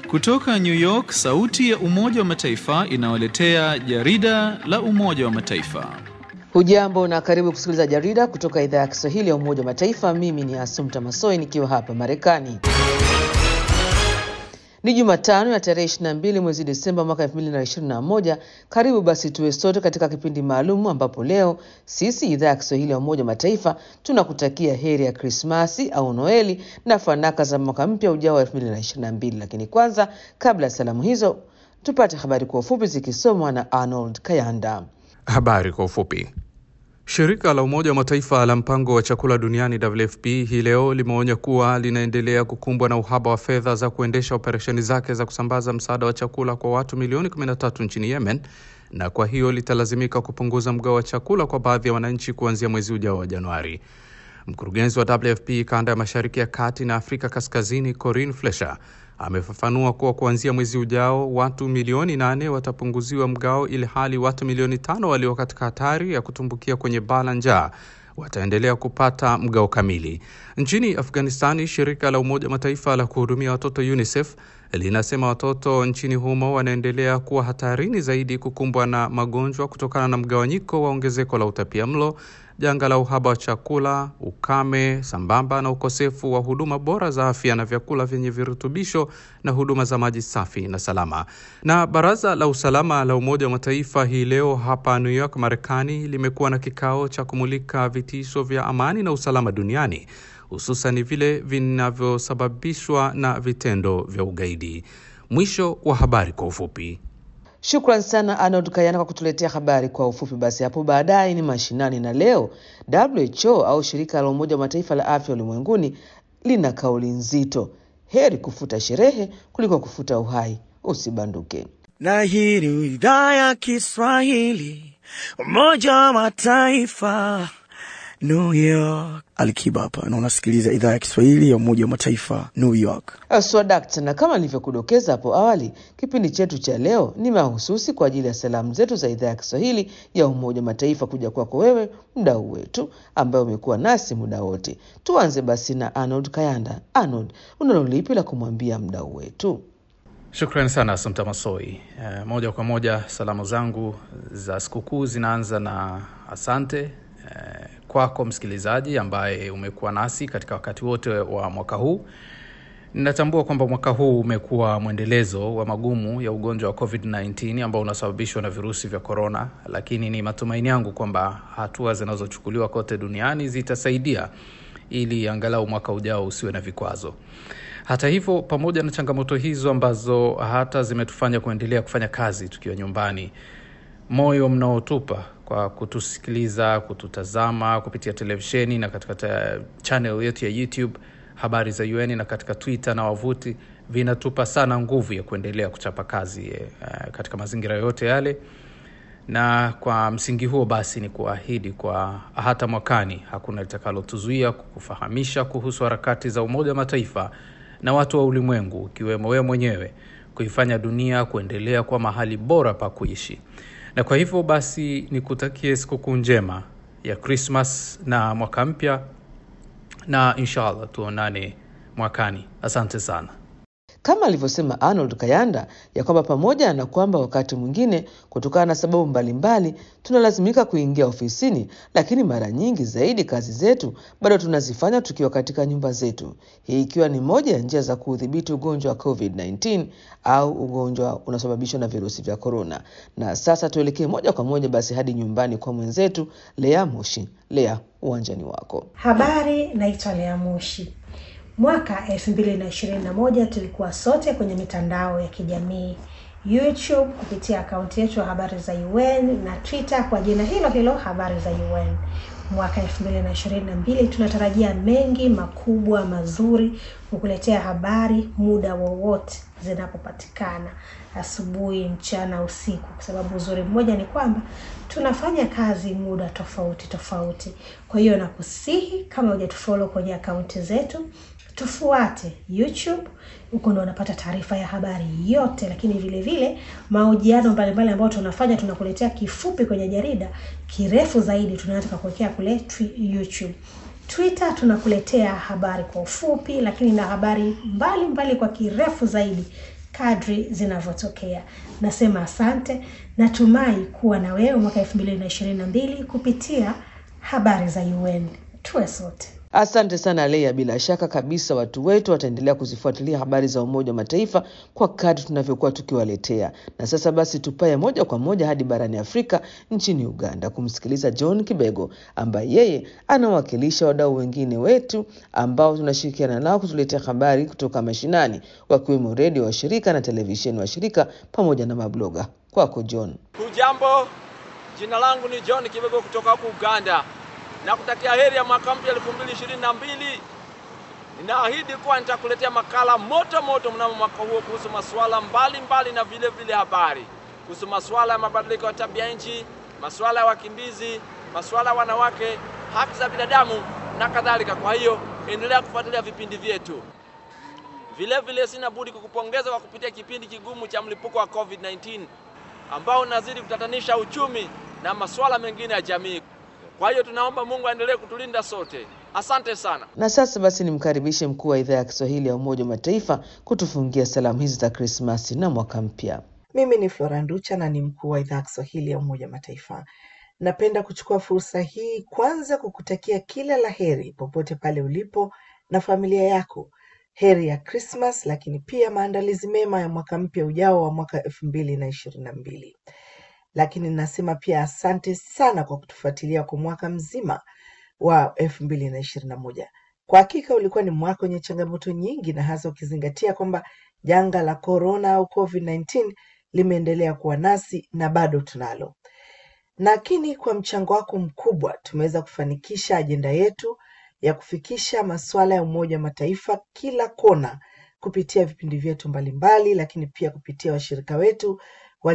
Kutoka New York, sauti ya Umoja wa Mataifa inawaletea jarida la Umoja wa Mataifa. Hujambo na karibu kusikiliza jarida kutoka idhaa ya Kiswahili ya Umoja wa Mataifa. Mimi ni Asumta Masoi nikiwa hapa Marekani. Ni Jumatano ya tarehe 22 mwezi Desemba mwaka 2021. Karibu basi tuwe sote katika kipindi maalum ambapo leo sisi idhaa ya Kiswahili ya Umoja wa Mataifa tunakutakia heri ya Krismasi au Noeli na fanaka za mwaka mpya ujao wa 2022. Lakini kwanza, kabla ya salamu hizo, tupate habari kwa ufupi zikisomwa na Arnold Kayanda. Habari kwa ufupi. Shirika la Umoja wa Mataifa la mpango wa chakula duniani WFP hii leo limeonya kuwa linaendelea kukumbwa na uhaba wa fedha za kuendesha operesheni zake za kusambaza msaada wa chakula kwa watu milioni 13 nchini Yemen, na kwa hiyo litalazimika kupunguza mgao wa chakula kwa baadhi ya wananchi kuanzia mwezi ujao wa Januari. Mkurugenzi wa WFP kanda ya Mashariki ya Kati na Afrika Kaskazini, Corinne Flesher amefafanua kuwa kuanzia mwezi ujao watu milioni nane watapunguziwa mgao, ili hali watu milioni tano walio katika hatari ya kutumbukia kwenye baa la njaa wataendelea kupata mgao kamili. Nchini Afghanistani, shirika la Umoja wa Mataifa la kuhudumia watoto UNICEF linasema watoto nchini humo wanaendelea kuwa hatarini zaidi kukumbwa na magonjwa kutokana na mgawanyiko wa ongezeko la utapia mlo janga la uhaba wa chakula, ukame, sambamba na ukosefu wa huduma bora za afya na vyakula vyenye virutubisho na huduma za maji safi na salama. Na baraza la usalama la Umoja wa Mataifa hii leo hapa New York, Marekani, limekuwa na kikao cha kumulika vitisho vya amani na usalama duniani, hususan vile vinavyosababishwa na vitendo vya ugaidi. Mwisho wa habari kwa ufupi. Shukran sana Arnold Kayana kwa kutuletea habari kwa ufupi. Basi hapo baadaye ni mashinani, na leo WHO au shirika la Umoja wa Mataifa la afya ulimwenguni lina kauli nzito, heri kufuta sherehe kuliko kufuta uhai. Usibanduke. Na hii ni idhaa ya Kiswahili Umoja wa Mataifa New York. Alikiba hapa na unasikiliza idhaa ya Kiswahili ya Umoja wa Mataifa New York. Swadakta, na kama nilivyokudokeza hapo awali, kipindi chetu cha leo ni mahususi kwa ajili ya salamu zetu za idhaa ya Kiswahili ya Umoja wa Mataifa kuja kwako wewe mdau wetu ambaye umekuwa nasi muda wote. Tuanze basi na Arnold Kayanda. Arnold, unalo lipi la kumwambia mdau wetu? Shukrani sana Asumta Masoi. Eh, moja kwa moja salamu zangu za sikukuu zinaanza na asante eh, kwako msikilizaji ambaye umekuwa nasi katika wakati wote wa mwaka huu. Ninatambua kwamba mwaka huu umekuwa mwendelezo wa magumu ya ugonjwa wa COVID-19 ambao unasababishwa na virusi vya korona, lakini ni matumaini yangu kwamba hatua zinazochukuliwa kote duniani zitasaidia ili angalau mwaka ujao usiwe na vikwazo. Hata hivyo, pamoja na changamoto hizo ambazo hata zimetufanya kuendelea kufanya kazi tukiwa nyumbani, moyo mnaotupa kwa kutusikiliza, kututazama kupitia televisheni na katika channel yetu ya YouTube habari za UN na katika Twitter na wavuti vinatupa sana nguvu ya kuendelea kuchapa kazi eh, katika mazingira yote yale, na kwa msingi huo basi ni kuahidi kwa hata mwakani hakuna litakalotuzuia kukufahamisha kuhusu harakati za Umoja wa Mataifa na watu wa ulimwengu ukiwemo wewe mwenyewe kuifanya dunia kuendelea kuwa mahali bora pa kuishi na kwa hivyo basi nikutakie sikukuu njema ya Krismas na mwaka mpya, na inshallah tuonane mwakani. Asante sana. Kama alivyosema Arnold Kayanda ya kwamba pamoja na kwamba wakati mwingine kutokana na sababu mbalimbali tunalazimika kuingia ofisini, lakini mara nyingi zaidi kazi zetu bado tunazifanya tukiwa katika nyumba zetu, hii ikiwa ni moja ya njia za kuudhibiti ugonjwa wa COVID-19 au ugonjwa unasababishwa na virusi vya korona. Na sasa tuelekee moja kwa moja basi hadi nyumbani kwa mwenzetu Lea Moshi. Lea, uwanjani wako. Habari, naitwa Lea Moshi. Mwaka 2021 tulikuwa sote kwenye mitandao ya kijamii YouTube kupitia akaunti yetu ya habari za UN na Twitter kwa jina hilo hilo habari za UN. Mwaka 2022 tunatarajia mengi makubwa mazuri kukuletea habari muda wowote zinapopatikana, asubuhi, mchana, usiku, kwa sababu uzuri mmoja ni kwamba tunafanya kazi muda tofauti tofauti. Kwa hiyo nakusihi kama hujatufollow kwenye akaunti zetu tufuate YouTube, huko ndo unapata taarifa ya habari yote, lakini vile vile mahojiano mbalimbali ambayo tunafanya, tunakuletea kifupi kwenye jarida, kirefu zaidi tunataka kuwekea kule twi- YouTube. Twitter tunakuletea habari kwa ufupi, lakini na habari mbalimbali mbali kwa kirefu zaidi kadri zinavyotokea. Nasema asante, natumai kuwa na wewe mwaka elfu mbili na ishirini na mbili kupitia habari za UN. Tuwe sote. Asante sana Leia. Bila shaka kabisa watu wetu wataendelea kuzifuatilia habari za Umoja wa Mataifa kwa kadri tunavyokuwa tukiwaletea. Na sasa basi, tupaye moja kwa moja hadi barani Afrika, nchini Uganda, kumsikiliza John Kibego ambaye yeye anawakilisha wadau wengine wetu ambao tunashirikiana nao kutuletea habari kutoka mashinani, wakiwemo redio washirika na televisheni washirika pamoja na mabloga. Kwako John. Hujambo, jina langu ni John Kibego kutoka huku Uganda na kutakia heri ya mwaka mpya 2022. Ninaahidi kuwa nitakuletea makala moto moto mnamo mwaka huo kuhusu masuala mbalimbali na vile vile habari kuhusu masuala ya mabadiliko ya tabia nchi, masuala ya wakimbizi, masuala ya wanawake, haki za binadamu na kadhalika. Kwa hiyo endelea kufuatilia vipindi vyetu. Vile vile sina budi kukupongeza kwa kupitia kipindi kigumu cha mlipuko wa COVID-19 ambao unazidi kutatanisha uchumi na masuala mengine ya jamii. Kwa hiyo tunaomba Mungu aendelee kutulinda sote. Asante sana. Na sasa basi nimkaribishe mkuu wa idhaa ya Kiswahili ya Umoja wa Mataifa kutufungia salamu hizi za Krismasi na mwaka mpya. Mimi ni Flora Nducha na ni mkuu wa idhaa ya Kiswahili ya Umoja wa Mataifa. Napenda kuchukua fursa hii kwanza kukutakia kila la heri popote pale ulipo na familia yako. Heri ya Krismas, lakini pia maandalizi mema ya mwaka mpya ujao wa mwaka elfu mbili na ishirini na mbili. Lakini nasema pia asante sana kwa kutufuatilia kwa mwaka mzima wa elfu mbili na ishirini na moja. Kwa hakika ulikuwa ni mwaka wenye changamoto nyingi, na hasa ukizingatia kwamba janga la korona au COVID-19 limeendelea kuwa nasi na bado tunalo. Lakini kwa mchango wako mkubwa tumeweza kufanikisha ajenda yetu ya kufikisha masuala ya Umoja wa Mataifa kila kona kupitia vipindi vyetu mbalimbali, lakini pia kupitia washirika wetu